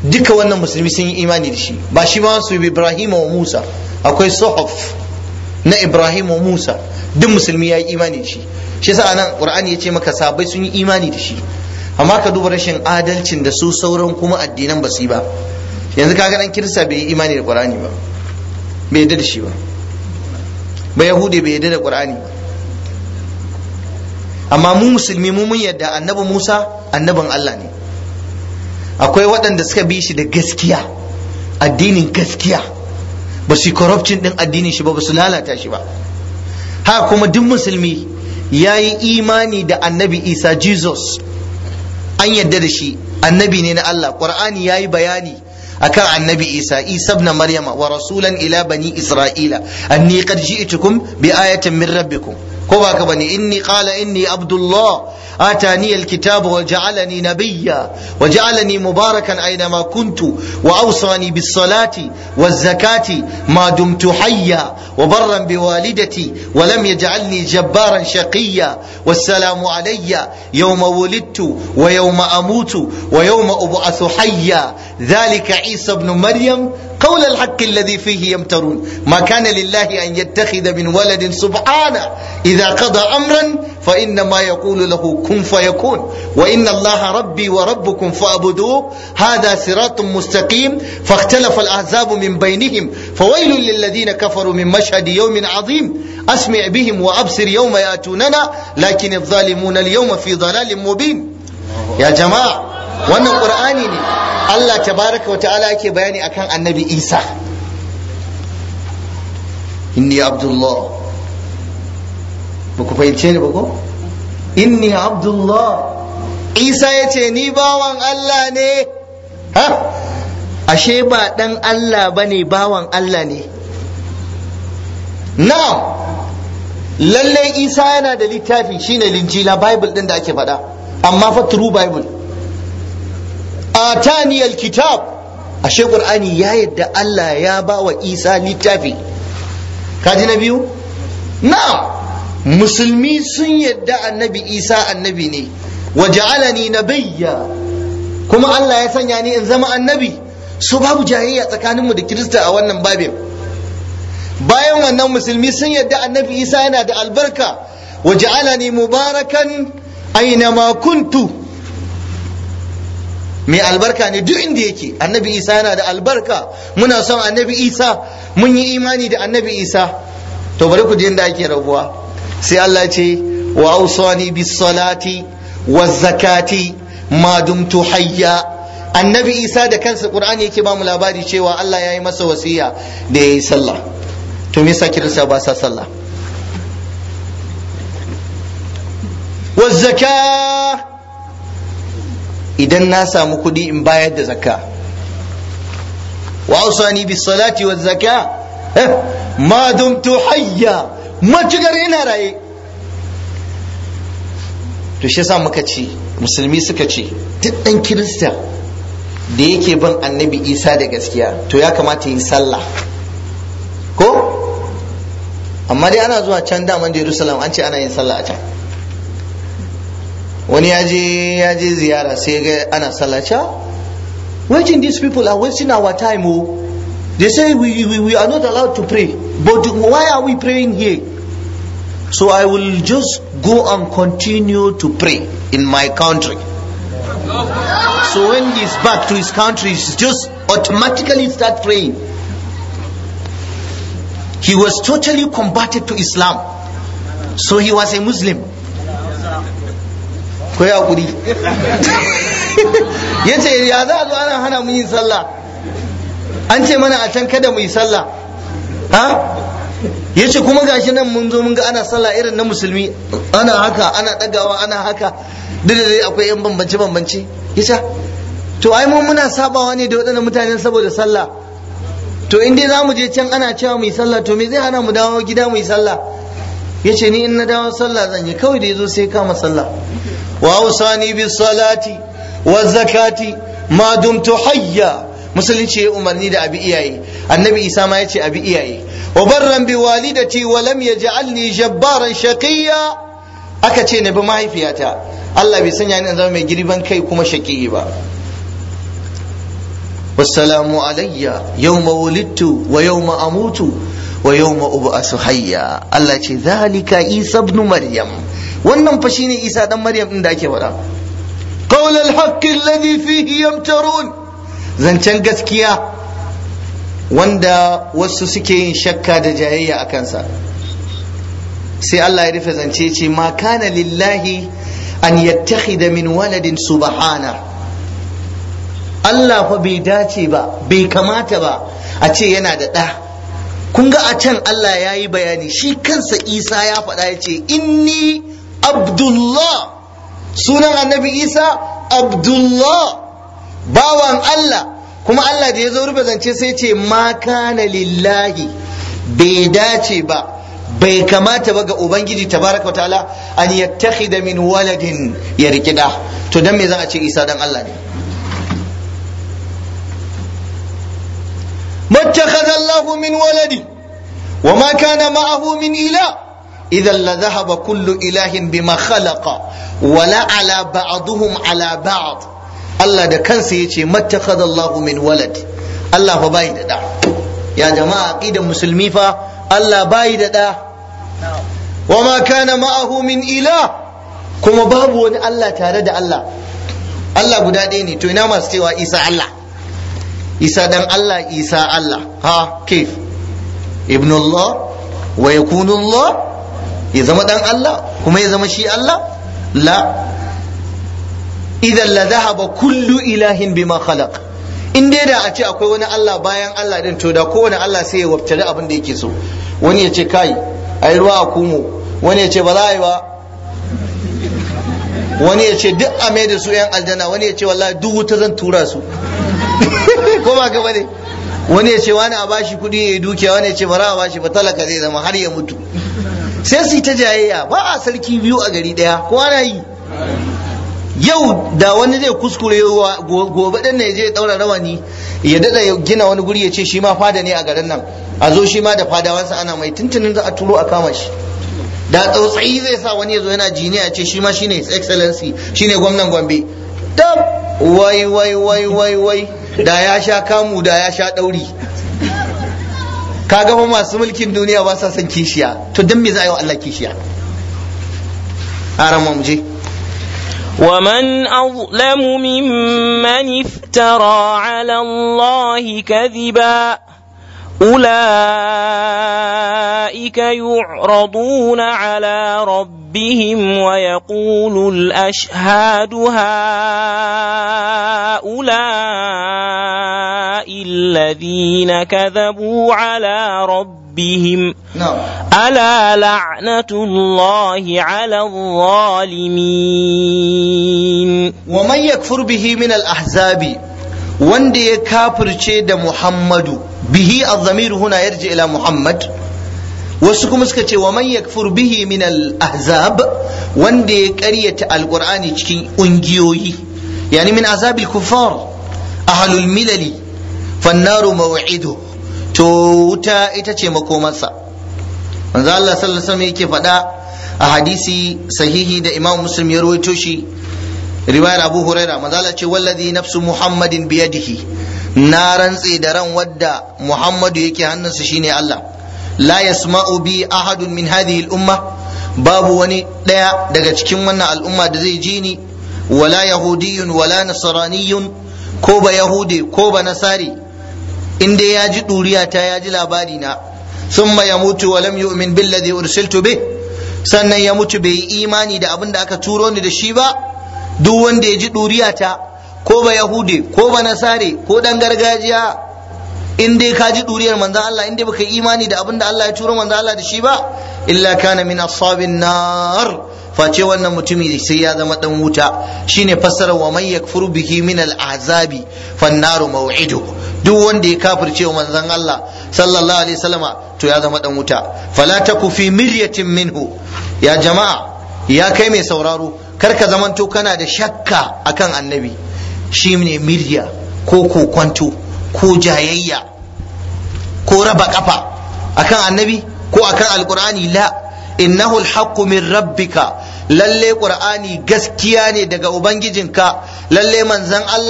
duka wannan musulmi sun yi imani da shi ba shi ma su Ibrahim wa Musa akwai suhuf na Ibrahim wa Musa duk musulmi ya yi imani da shi shi yasa anan Qur'ani ya ce maka sabai sun yi imani da shi amma ka duba rashin adalcin da su sauran kuma addinan ba su yi ba yanzu kaga dan kirista bai yi imani da Qur'ani ba bai yarda da shi ba ba yahudi bai yarda da Qur'ani ba amma mu musulmi mu mun yadda annabi Musa annabin Allah ne akwai waɗanda suka bi shi da gaskiya addinin gaskiya ba su yi corruption din addinin shi ba ba su lalata shi ba haka kuma duk musulmi ya yi imani da annabi Isa Jesus an yadda da shi annabi ne na Allah Qur'ani ya yi bayani akan annabi Isa Isa ibn Maryama wa rasulan ila bani Isra'ila anni qad ji'tukum bi ayatin min rabbikum ko ba ka bane inni qala inni abdullah atani alkitaba wa ja'alani nabiyya wa ja'alani mubarakan aynama kuntu wa awsani bis salati waz zakati ma dumtu hayya wa barran bi walidati wa lam yaj'alni jabbaran shaqiyya wassalamu alayya yawma wulidtu wa yawma amutu wa yawma ub'athu hayya ذلك عيسى ابن مريم قول الحق الذي فيه يمترون ما كان لله أن يتخذ من ولد سبحانه إذا قضى أمرا فإنما يقول له كن فيكون وإن الله ربي وربكم فاعبدوه هذا صراط مستقيم فاختلف الأحزاب من بينهم فويل للذين كفروا من مشهد يوم عظيم أسمع بهم وأبصر يوم يأتوننا لكن الظالمون اليوم في ضلال مبين يا جماعة wannan qur'ani ne Allah tabaraka wa ta'ala yake bayani akan annabi Isa inni abdullah ba ku fahimce ni ba ko inni abdullah Isa ya ce ni bawan Allah ne ha ashe ba dan Allah ba ne bawan Allah ne na lalle Isa yana da littafi shine linjila bible din da ake faɗa amma fa true bible atani alkitab ashe qur'ani ya yadda Allah ya ba wa Isa littafi kaji na biyu na'am musulmi sun yadda annabi Isa annabi ne wa ja'alani nabiyya kuma Allah ya sanya ni in zama annabi so babu jayayya tsakaninmu da Kirista a wannan babin bayan wannan musulmi sun yadda annabi Isa yana da albarka wa ja'alani mubarakan aina ma kuntu mai albarka ne duk inda yake annabi isa yana da albarka muna son annabi isa mun yi imani da annabi isa to bari ku je inda ake rabuwa sai Allah ce wa awsani bis salati waz zakati ma dumtu hayya annabi isa da kansa qur'ani yake ba mu labari cewa Allah ya yi masa wasiya da ya yi sallah to me yasa kirista ba sa sallah waz zakah idan na samu kuɗi in bayar da zakka wa ausani bis salati waz zakka ma dumtu hayya matukar ina raye to shi yasa muka ce musulmi suka ce duk ɗan kirista da yake bin annabi isa da gaskiya to ya kamata yi sallah ko amma dai ana zuwa can daman jerusalem an ce ana yin sallah a can wani ya je ya je ziyara sai ga ana sallaca waiting these people are wasting our time oh they say we, we, we are not allowed to pray but why are we praying here so i will just go and continue to pray in my country so when he's back to his country he's just automatically start praying he was totally converted to islam so he was a muslim ko ya kuri ya ce ya za a zo ana hana mu yin sallah an ce mana a can kada mu yi sallah ha ya ce kuma gashi nan mun zo mun ga ana sallah irin na musulmi ana haka ana ɗagawa ana haka duk da dai akwai yan bambance bambance ya ce to ai mun muna sabawa ne da waɗannan mutanen saboda sallah to in dai za mu je can ana cewa mu yi sallah to me zai hana mu dawo gida mu yi sallah ya ce ni in na dawo sallah zan yi kawai da ya zo sai kama sallah wa ausani bis salati wa zakati ma dumtu hayya musulunci ya umarni da abi iyaye annabi isa ma ya ce abi iyaye wa barran bi walidati wa lam yaj'alni jabbaran shaqiyya aka ce na bi mahaifiyata Allah bai sanya ni in zama mai girban kai kuma shaqiyi ba wassalamu alayya yawma wulidtu wa yawma amutu wa yawma ub'asu hayya Allah ce zalika Isa ibn Maryam wannan fa shine Isa dan Maryam din da ake faɗa qawl al-haqq alladhi fihi yamtarun zancen gaskiya wanda wasu suke yin shakka da jayayya a kansa sai Allah ya rufe zance ce ma kana lillahi an yattakhidha min waladin subhana Allah fa bai dace ba bai kamata ba a ce yana da ɗa kun ga a can Allah ya yi bayani shi kansa Isa ya faɗa ya ce inni Abdullah sunan annabi Isa Abdullah bawan Allah kuma Allah da ya zo rufe zance sai ce ma kana lillahi bai dace ba bai kamata ba ga ubangiji tabaraka ta'ala an yattakhidha min waladin ya rikida to dan me za a ce Isa dan Allah ne mattakhadha Allah min waladi wa ma kana ma'ahu min ilah idan la dhahaba kullu ilahin bima khalaqa wala ala ba'dhum ala ba'd Allah da kansa yace mattakhadha Allah min walad Allah fa bai da da ya jama'a aqidan musulmi fa Allah bai da da wa ma kana ma'ahu min ilah kuma babu wani Allah tare da Allah Allah guda ɗaya ne to ina masu cewa Isa Allah Isa dan Allah Isa Allah ha kif ibn Allah wa yakunu Allah ya zama dan Allah kuma ya zama shi Allah la idan la dhahaba kullu ilahin bima khalaq in dai da a ce akwai wani Allah bayan Allah din to da kowane Allah sai ya wabtare abin da yake so wani ya ce kai ai ruwa a kumo wani ya ce ba za a yi ba wani ya ce duk a mai da su yan aljanna wani ya ce wallahi duk wuta zan tura su ko ba gaba ne wani ya ce wani a bashi kuɗi ya yi dukiya wani ya ce bara a bashi ba talaka zai zama har ya mutu sai su yi ta jayayya ba a sarki biyu a gari ɗaya ko ana yi yau da wani zai kuskure gobe ɗin ne zai ɗaura rawani ya daɗa gina wani guri ya ce shi ma fada ne a garin nan a zo shi ma da fadawansa ana mai tuntunin za a turo a kama shi da tsautsayi zai sa wani ya zo yana jiniya ya ce shi ma shine his excellency shine gwamnan gombe dab wai wai wai wai wai da ya sha kamu da ya sha ɗauri ka gama masu mulkin duniya ba sa son kishiya to don me za a yi wa Allah kishiya a mu je ومن أظلم ممن افترى على الله كذبا أولئك يعرضون على ربهم ويقول الأشهاد هؤلاء الذين كذبوا على ربهم نعم ألا لعنة الله على الظالمين ومن يكفر به من الأحزاب wanda ya kafirce da Muhammadu bihi az-zamir huna yarji ila Muhammad wasu kuma suka ce wa man yakfur bihi min al-ahzab wanda ya ƙaryata alqur'ani cikin ungiyoyi yani min azabil kuffar ahlul milali fannaru maw'idu to wuta ita ce makomarsa manzo Allah sallallahu alaihi wasallam yake faɗa a hadisi sahihi da Imam Muslim ya rawaito shi riwayar Abu Huraira manzo Allah ce wallazi nafsu Muhammadin biyadihi na rantse da ran wadda Muhammadu yake hannunsa shine Allah la yasma'u bi ahadun min hadhihi al-umma babu wani daya daga cikin wannan al'umma da zai ji ni wala yahudiyyun wala nasraniyyun ko ba yahudi ko ba nasari in dai ya ji ɗuriya ta ya ji labari na summa ya mutu wa lam yu'min billadhi ursiltu bih sannan ya mutu bai yi imani da abin da aka turo ni da shi ba duk wanda ya ji ɗuriya ta ko ba yahudi ko ba nasare ko dan gargajiya in dai ka ji ɗuriyar manzon Allah in dai baka yi imani da abin da Allah ya turo manzon Allah da shi ba illa kana min ashabin nar face wannan mutumi sai ya zama dan wuta shine fassarar wa man yakfuru bihi min al-azabi fan naru maw'idu duk wanda ya kafirce wa manzon Allah sallallahu alaihi wasallama to ya zama dan wuta fala taku fi miryatin minhu ya jama'a ya kai mai sauraro kar ka zamanto kana da shakka akan annabi shi ne mirya ko kokwanto ko jayayya ko raba kafa akan annabi ko akan alqur'ani la innahu alhaqqu min rabbika lalle qur'ani gaskiya ne daga ubangijinka lalle manzon Allah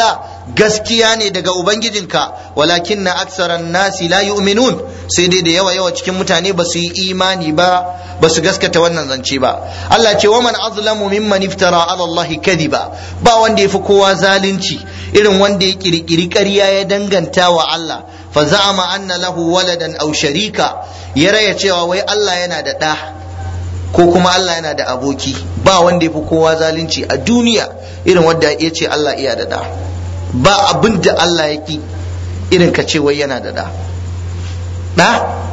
gaskiya ne daga ubangijinka walakin na aksaran nasi la yu'minun sai dai da yawa yawa cikin mutane ba su yi imani ba ba su gaskata wannan zance ba Allah ce wa man azlamu mimman iftara ala Allah kadiba ba wanda yafi kowa zalunci irin wanda ya kirkiri ƙarya ya danganta wa Allah fa za'ama anna lahu waladan aw sharika ya raya cewa wai Allah yana da ɗa ko kuma Allah yana da aboki ba wanda yafi kowa zalunci a duniya irin wanda ya ce Allah iya da ɗa ba abin da Allah ya ki irin ka ce wai yana da ɗa ɗa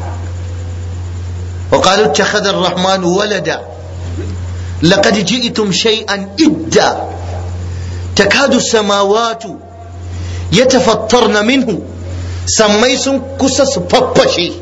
وقالوا اتخذ الرحمن ولدا لقد جئتم شيئا إدا تكاد السماوات يتفطرن منه سميس كسس فبشي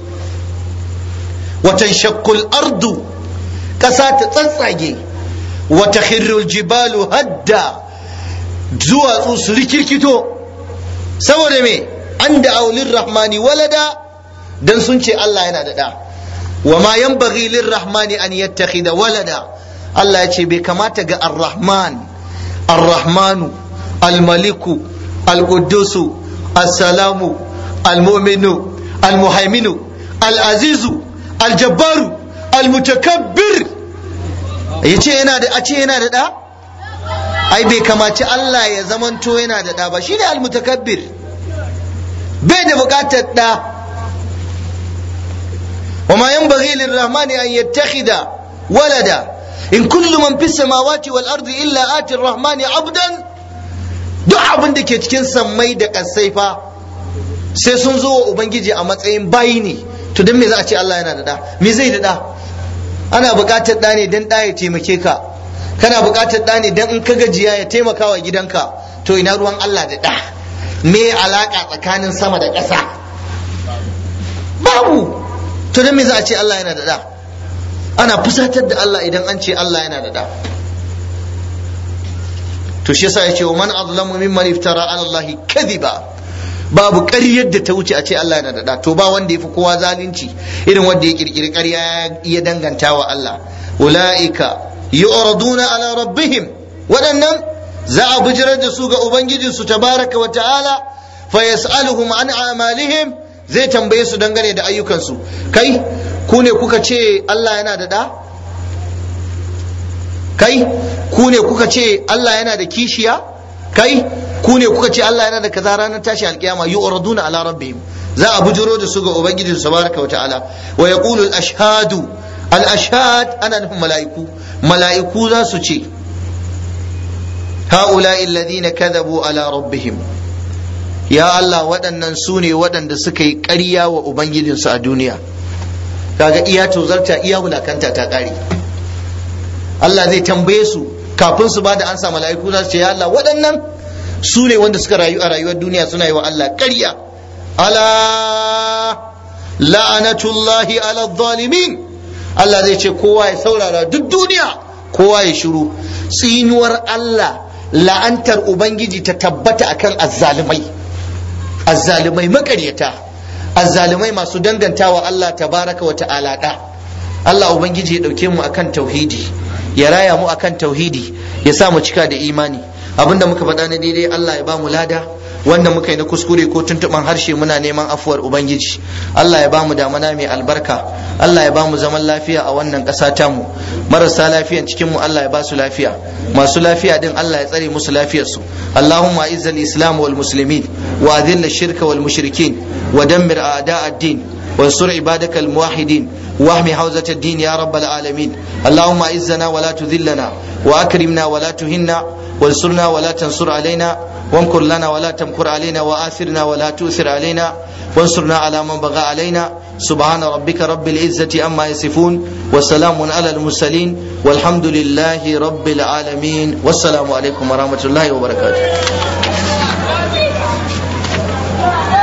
وتنشق الأرض كسات تنصعي وتخر الجبال هدا زوا سلكيكتو سوى مي عند أولي الرحمن ولدا دن سنشي الله ينادى دا وما ينبغي للرحمن أن يتخذ ولدا الله يتشي بكمات الرحمن الرحمن الملك القدوس السلام المؤمن المهيمن العزيز الجبار المتكبر yace yana da a ce yana da da ai bai kamaci Allah ya zamanto yana da da ba shine almutakabbir bai da bukatar da وما ينبغي للرحمن أن يتخذ ولدا إن كل من في السماوات والأرض إلا آتي الرحمن عبدا duk abin da ke cikin sammai da ƙasai fa sai sun zo wa ubangiji a matsayin bayi ne to don me za a ce Allah yana da da me zai da da ana buƙatar da ne don da ya taimake ka kana buƙatar da ne don in ka gajiya ya taimaka wa gidanka to ina ruwan Allah da da me alaka tsakanin sama da ƙasa babu to don me za a ce Allah yana da da ana fusatar da Allah idan an ce Allah yana da da to shi yasa yace wa man azlamu mimman iftara ala Allah kadhiba babu ƙaryar da ta wuce a ce Allah yana da da to ba wanda yafi kowa zalunci irin wanda ya kirkiri ƙarya ya danganta wa Allah ulaika yu'raduna ala rabbihim waɗannan za a bijirar da su ga ubangijinsu tabaraka wa ta'ala fa yas'aluhum an amalihim zai tambaye su dangane da ayyukansu kai ku ne kuka ce Allah yana da ɗa kai ku ne kuka ce Allah yana da kishiya kai ku ne kuka ce Allah yana da kaza ranar tashi alkiyama yu'raduna ala rabbihim za a bujuro da su ga ubangiji tabaraka wa ta'ala wa yaqulu al ashhadu al ashhad ana nufin mala'iku mala'iku za su ce هؤلاء الذين كذبوا على ربهم ya Allah waɗannan su ne waɗanda suka yi ƙarya wa Ubangijinsu a duniya kaga iya tozarta iya wulakanta ta ƙare Allah zai tambaye su kafin su ba da ansa mala'iku za su ce ya Allah waɗannan su ne wanda suka rayu a rayuwar duniya suna yi wa Allah ƙarya ala la'anatullahi ala zalimin Allah zai ce kowa ya saurara duk duniya kowa ya shiru tsinuwar Allah la'antar Ubangiji ta tabbata akan azzalumai azzalumai makaryata azzalumai masu dangantawa Allah tabaraka wa ta'ala da Allah ubangiji ya dauke mu akan tauhidi ya raya mu akan tauhidi ya sa mu cika da imani abinda muka faɗa na daidai Allah ya ba mu lada wanda muka yi na kuskure ko tuntuɓan harshe muna neman afuwar ubangiji Allah ya ba mu damana mai albarka Allah ya ba mu zaman lafiya a wannan ƙasa tamu marasa lafiyan cikin mu Allah ya ba su lafiya masu lafiya din Allah ya tsare musu lafiyarsu Allahumma izzal islam wal muslimin wa adhill shirka wal mushrikin wa dammir a'da ad-din وانصر عبادك الموحدين واحمي حوزة الدين يا رب العالمين اللهم اعزنا ولا تذلنا واكرمنا ولا تهنا وانصرنا ولا تنصر علينا وامكر لنا ولا تمكر علينا وآثرنا ولا تؤثر علينا وانصرنا على من بغى علينا سبحان ربك رب العزة أما يصفون وسلام على المرسلين والحمد لله رب العالمين والسلام عليكم ورحمة الله وبركاته